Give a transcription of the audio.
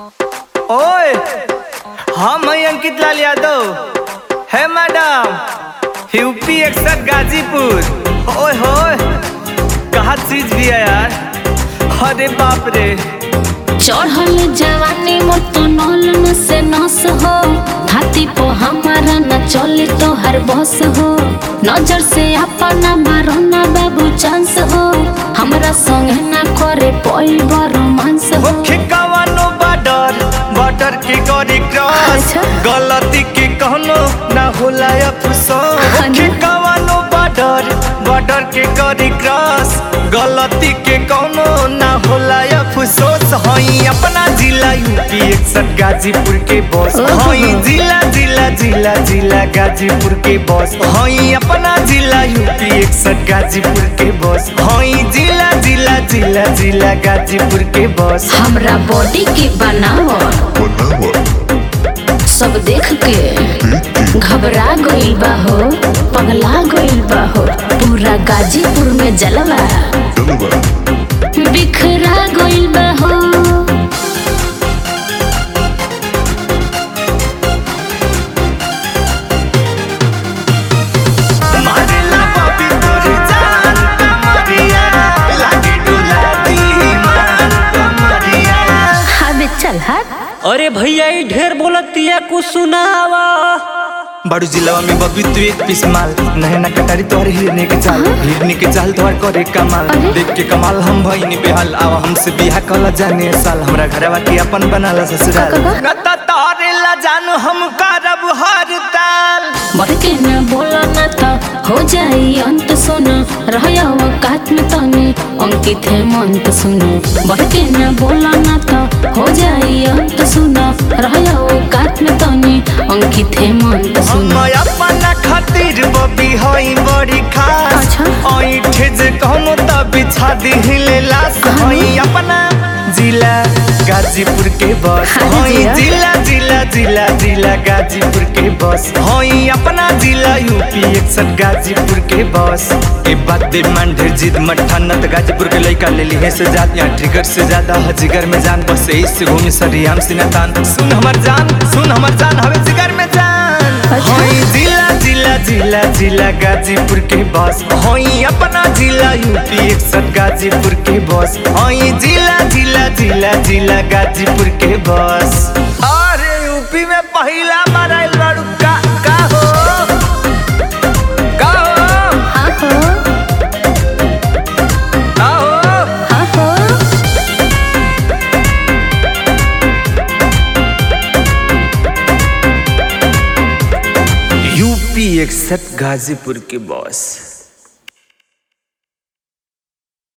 ओए हम हैं अंकित लाल यादव है मैडम यूपी एकसठ गाजीपुर ओए होए कहा चीज भी है यार अरे बाप रे चढ़ल जवानी मोर तो नौलन से नस हो हाथी पो हमारा न चले तो हर बस हो नजर से अपना मारो ना बाबू चांस हो हमरा संग ना करे कोई रोमांस हो मुख्य कवनो बॉर्डर बॉर्डर के करी क्रॉस अच्छा। गलती के कहनो ना होला अफसोस हाँ मुख्य ना। कवनो बॉर्डर बॉर्डर के करी क्रॉस गलती के कहनो ना होला अफसोस हई अपना जिला यूपी एकसठ गाजीपुर के बॉस ओहो। हई जिला जिला जिला जिला गाजीपुर के बॉस हई अपना जिला यूपी एकसठ गाजीपुर के बॉस हई जिला जिला जिला जिला गाजीपुर के बॉस हमरा बॉडी के बनावो सब देख के घबरा गइल बा हो पगला गइल बा हो पूरा गाजीपुर में जलवा बिखरा गइल बा हो मारेला बॉबी तोरी जान कमरिया लागे डुला दी मान कमरिया अबे चल हट अरे भैया ई ढेर बोलतिया कुछ सुनावा बड़ू जिलावा में बबी तू एक पीस माल नहना कटारी तोहर हिरने के चाल हिरने के चाल तोहर करे कमाल अरे। देख के कमाल हम भईनी बेहाल आवा हमसे बियाह कला जाने साल हमरा घरवा के अपन बनाला ससुराल का, का? न त तोहरे ला जानू हम करब हर ताल बढ़ के न बोला न तो हो जाई अंत सुनो रहया औकात में तने अंकित है मंत सुनो बढ़ के न बोला न तो हो जाई अंत सुनो रहया औकात में तने अंकित है मंत हम सुनो अपना खातिर बबी हई बड़ी खास अच्छा। ऐठे जे कहनो त बिछा दिहिले लाश हई अपना जिला गाजीपुर के बस हाँ हई जिया। जिला जिला जिला जिला गाजीपुर के बस हई अपना जिला यूपी एकसठ गाजीपुर के बस ए बात दे मन ढेर जिद मट्ठा नत गाजीपुर के लइका ले ली है से जात यहाँ ट्रिगर से ज्यादा है जिगर में जान बस इससे घूमी सरियाम सिनातान सुन हमर जान सुन हमर जान हवे जिगर में जान अच्छा। हई जिला जिला जिला जिला गाजीपुर के बस हई अपना जिला यूपी एकसठ गाजीपुर के बस हई जिला जिला जिला जिला गाजीपुर के बस अरे यूपी में पहला मराइल बाड़ू का का हो का हो हाँ हो का हो हाँ हो यूपी एकसठ गाजीपुर के बॉस